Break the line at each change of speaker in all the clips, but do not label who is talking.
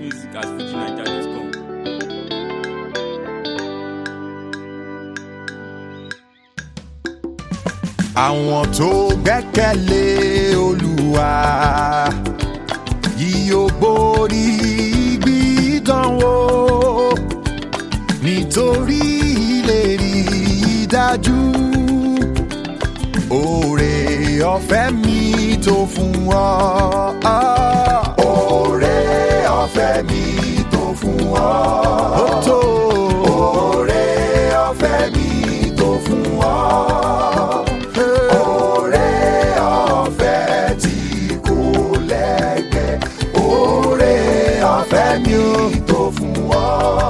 music at fujinaija.com.
àwọn tó gbẹ́kẹ̀lé olúwa yóò borí gbídánwò nítorí ìlérí dájú oore ọ̀fẹ́ mi tó fún ọ. oore ọ̀fẹ́ mi tó fún ọ. ó tó. oore ọ̀fẹ́ mi tó fún ọ. oore ọ̀fẹ́ tí kò lẹ́gbẹ́. oore ọ̀fẹ́ mi tó fún ọ.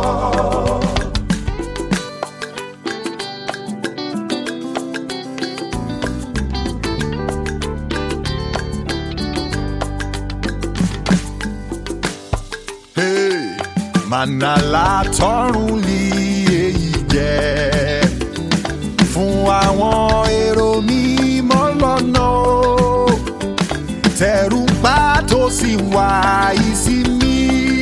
Hey, Mànàlá tọrùn lì èyí jẹ́ fún àwọn èrò mímọ́ lọ́nà o. tẹ̀rù ń pa tó sì ń wá ìsinmi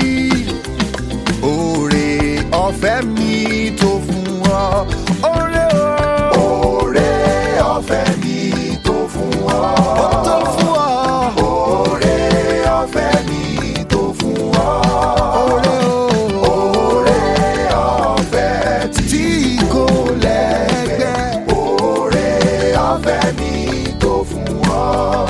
oore ọ̀fẹ́ mi tó fún ọ. oore o. oore ọ̀fẹ́ mi tó fún ọ. ó tó fún ọ. oore ọ̀fẹ́ mi tó fún ọ. oore o. oore ọ̀fẹ́ tí kò lẹ́gbẹ́. oore ọ̀fẹ́ mi tó fún ọ.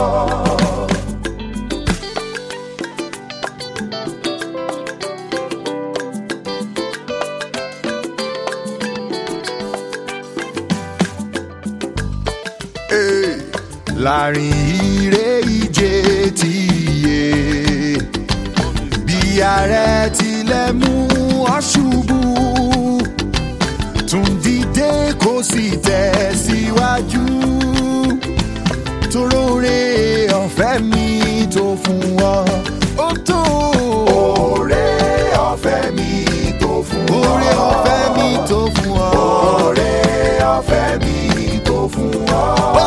Hey, láàrin ire ìje ti yé bí ààrẹ tilẹ̀ mú ọ ṣubú tún dìde kó sì tẹ̀síwájú toróore ọ̀fẹ́ mi tó fún ọ ó tó. oore ọ̀fẹ́ mi tó fún ọ. oore ọ̀fẹ́ mi tó fún ọ. oore ọ̀fẹ́ mi tó fún ọ. ó